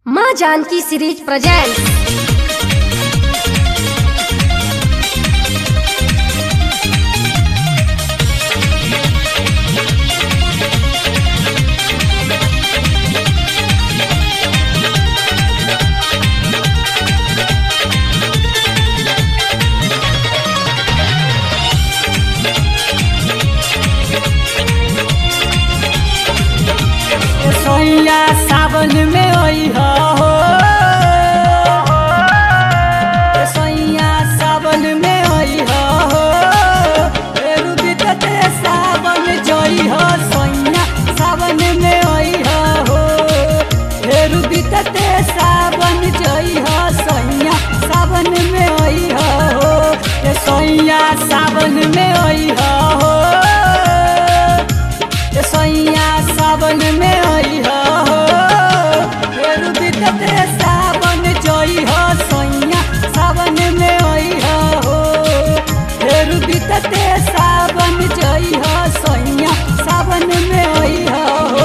माँ Janaki series presents सोइया सावन में ओई हो सोइया सावन में ओई हो फेरू बीतते सावन जोई हो सोइया सावन में ओई हो फेरू बीतते सावन जोई हो सोइया सावन में ओई हो ए सोइया सावन में ओई हो ए सैया सावन में आई हो फेर बीतते सावन जई हो सैया सावन में आई हो फेर बीतते सावन जई हो सैया सावन में आई हो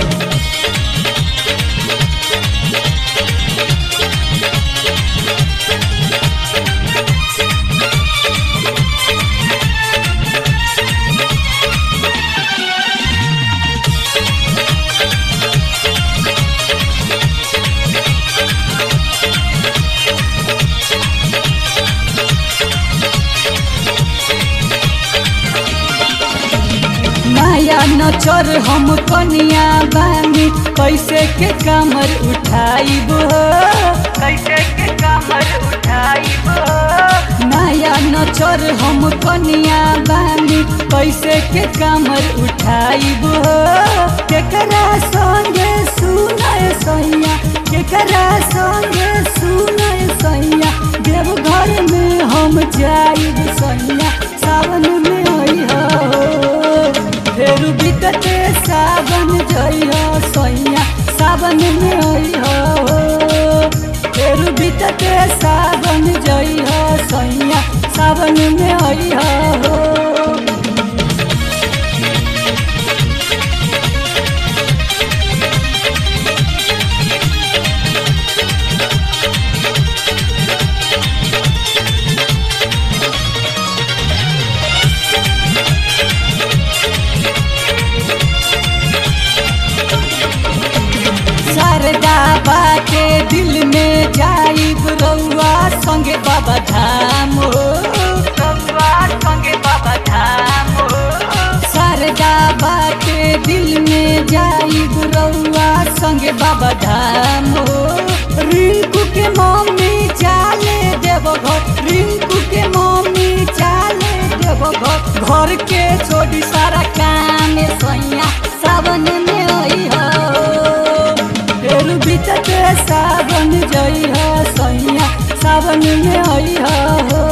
नया नचर हम कनिया बानी कैसे के कमर उठाइब कैसे के कमर उठाइब नया नचर हम कनिया बानी कैसे के कमर उठाइब केकरा संगे सुनय सैया केकरा संगे सुनय सैया देवघर में हम जाइब सैया सावन में आई हो फेरू बीतते सावन जइहो सैया सावन में अइहो फेरू बीतते सावन जइहो सैया सावन में अइहो शारदा बाटे दिल में जाइब रउआ संगे बाबा धाम हो रउआ संगे बाबा धाम हो शारदा बाटे दिल में जाइब रउआ संगे बाबा धाम हो रिंकू के मम्मी चाले देव घर रिंकू के मम्मी चाले देव घर घर के छोड़ी सारा काम सैया सावन में आई हो फेर बीतते सावन जई हो सैया सावन में आई हो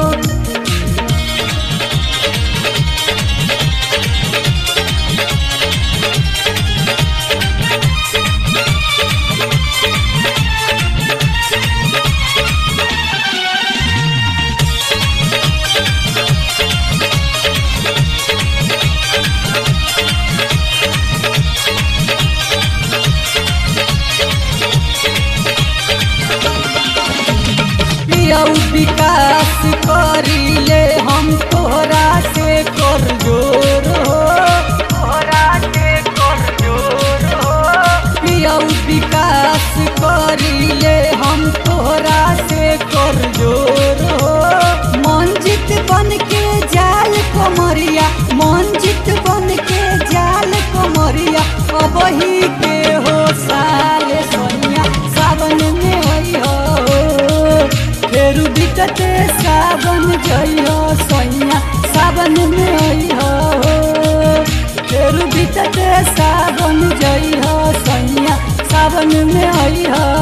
पियौ विकास करिले हम तोरा से कर जोर हो तोरा से कर जोर हो पियौ विकास करिले हम तोरा से कर जोर हो मंजित बन के जाल कमरिया मंजित बन के जाल कमरिया अब ही के हो साल सोनिया सावन में आई हो फेरू बीतते सावन जइहो सैया सावन में अइहो फेरू बीतते सावन जइहो सैया सावन में अइहो